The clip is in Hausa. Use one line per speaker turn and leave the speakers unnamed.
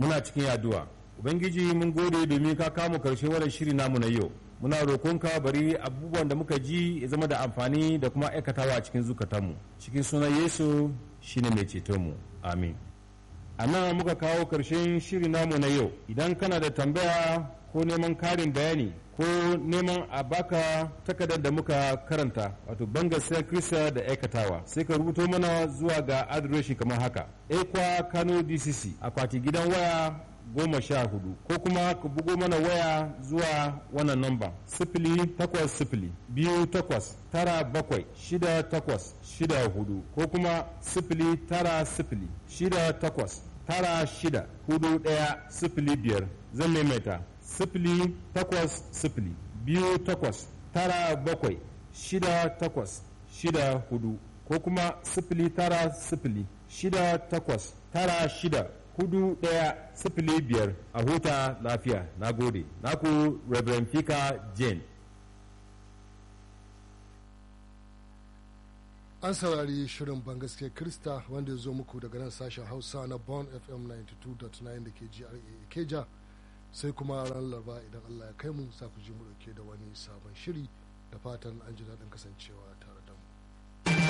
muna cikin yaduwa ubangiji mun gode domin ka kama karshe wannan shiri namu na yau muna roƙonka bari abubuwan da muka ji ya zama da amfani da kuma aikatawa a cikin zukatanmu cikin sunan yesu shine mai cetonmu amin a nan muka kawo karshen shiri namu na yau idan kana da tambaya ko neman karin bayani ko neman a baka takardar da muka karanta wato bangasiyar kirista da aikatawa sai ka rubuto mana zuwa ga adireshi kamar haka ekwa kano dcc akwati gidan waya goma sha hudu ko kuma ku bugo mana waya zuwa wannan namba sifili takwas sifili biyu takwas tara bakwai shida takwas shida hudu ko kuma sifili tara sifili shida takwas tara shida hudu daya sifili biyar zan maimaita sifili takwas sifili biyu takwas tara bakwai shida takwas shida hudu ko kuma sifili tara sifili shida takwas tara shida hudu daya sifili biyar a huta lafiya na gode naku reverend fika jane
an saurari shirin bangaske krista wanda ya zo muku daga nan sashen hausa na bon fm 92.9 da ke gra keja sai kuma ran laraba idan allah ya kai mu sa ku ji mu dauke da wani sabon shiri da fatan an ji daɗin kasancewa tare